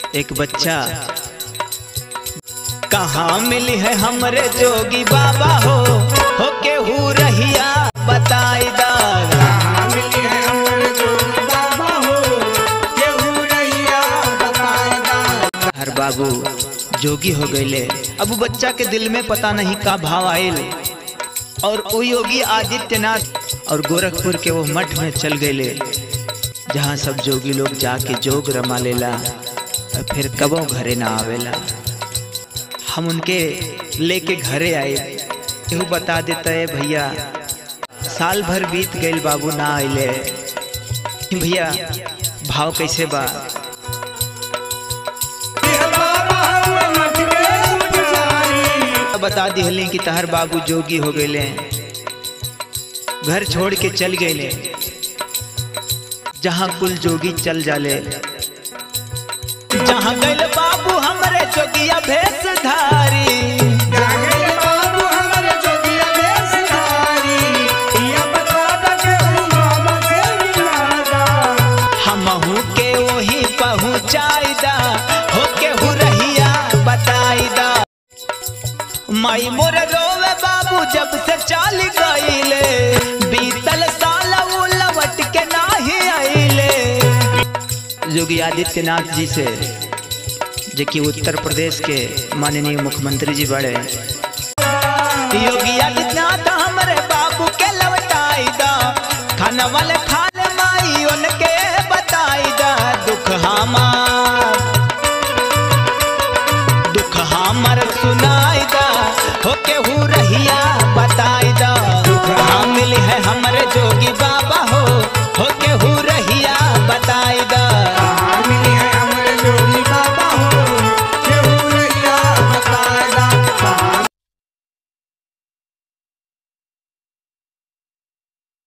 एक बच्चा कहाँ मिली है हमरे जोगी बाबा हो हो के हु रहिया बताई दा हर बाबू जोगी हो गईले अब उ बच्चा के दिल में पता नहीं का भाव आयल और वो योगी आदित्यनाथ और गोरखपुर के वो मठ में चल गईले जहाँ सब जोगी लोग जाके जोग रमा लेला और फिर कबो घरे ना आवेला हम उनके लेके घरे आए केहू बता देता है भैया साल भर बीत गईल बाबू ना आइले भैया भाव कैसे बा बता दिहली कि तहर बाबू जोगी हो गए घर छोड़ के चल गए जहाँ कुल जोगी चल जाले जहाँ गैल बाबू हमरे जोगिया भेष धारी हमहू के वही पहुँचाई दा हो के हु रहिया बताई दा माई मोर रोवे बाबू जब से चाल गईले बीतल साल वो लवट के नाही आइले योगी आदित्यनाथ जी से जो कि उत्तर प्रदेश के माननीय मुख्यमंत्री जी बड़े योगी आदित्यनाथ हमरे बाबू के लवटाई दा खाना वाले खा